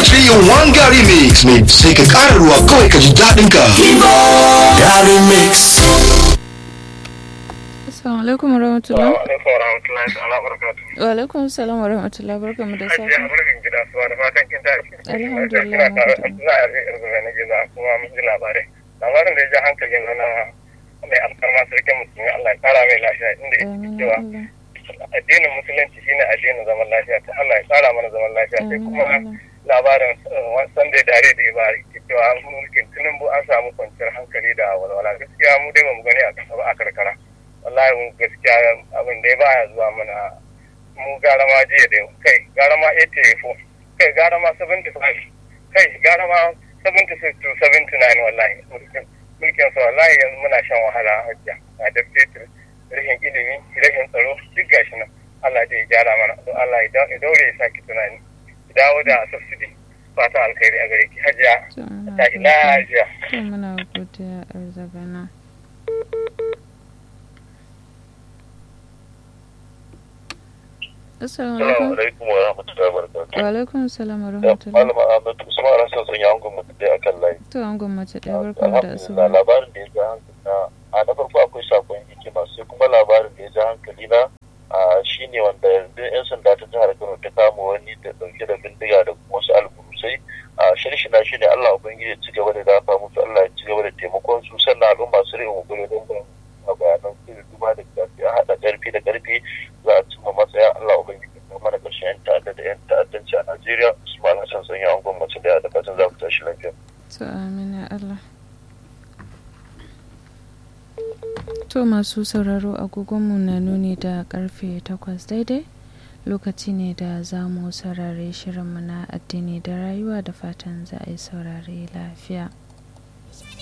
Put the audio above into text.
3 in 1 Gary Mix ne sai ka ƙara ruwa kawai ka ji daɗin ka. Gary Mix. Assalamu alaikum warahmatullahi. Wa alaikum warahmatullahi ta'ala barakatuh. Wa alaikum assalam warahmatullahi barkamu da Hajiya safe. murnin gida suwa da fatan kin tashi. Alhamdulillah, Ina tare da mun Abdullahi Arzi Irzube na gida kuma mun ji labarai. Labarin da ya ja hankalin na na mai alfarma sarkin musulmi Allah ya kara mai lafiya inda ya Amin ce ya cewa Allah. addinin musulunci shine addinin zaman lafiya ta Allah ya kara mana zaman lafiya sai Amin kuma ya Allah. labarin Sunday dare da ya bari ke cewa mulkin Tinubu an samu kwanciyar hankali da walwala gaskiya mu dai ba mu gani a kasa ba a karkara wallahi mu gaskiya abin da ya baya zuwa mana mu gara ma jiya da kai gara ma 84 kai gara ma 75 kai gara ma 76 to 79 wallahi mulkin mulkin sa wallahi yanzu muna shan wahala hajja a da fetur rashin ilimi rashin tsaro duk gashi nan Allah zai gyara mana don Allah ya dau- ya daure ya saki tunani ya dawo da subsidy fata alkhairi a gare ki hajiya To, muna ta godiya. lafiya To, muna godiya arzagana. Assalamu alaikum. alaikum wa rahmatullahi wa barakatuh. Wa alaikum assalam Ya warahmatullahi. malama Ahmad Usman Hassan sun yi hangon mutum dai akan layi. To, an gwamnati ɗaya barkamu da Alhamdulillah asuba. labarin da ya ja hankali na a na farko akwai sakon hikima sai kuma labarin da ya ja hankali na a shine wanda yanzu yan sanda ta jihar Kano ta kama wani da dauke da bindiga da kuma wasu alburusai a shirshina shine Allah ubangiji ya ci gaba da dafa musu Allah ya ci gaba da taimakon su sannan al'umma su rika kokari don ba a bayanan su da duba da gaske a haɗa ƙarfi da ƙarfi za a cimma matsaya Allah ubangiji ya mana ƙarshen yan ta'adda da yan ta'addanci a Najeriya Usman Hassan sun yi hangon mace da da fatan za ku tashi lafiya. To, amin ya Allah. To masu sauraro agogonmu na nuni da karfe takwas daidai lokaci ne da za mu saurare shirinmu na addini da rayuwa da fatan za a yi saurare lafiya.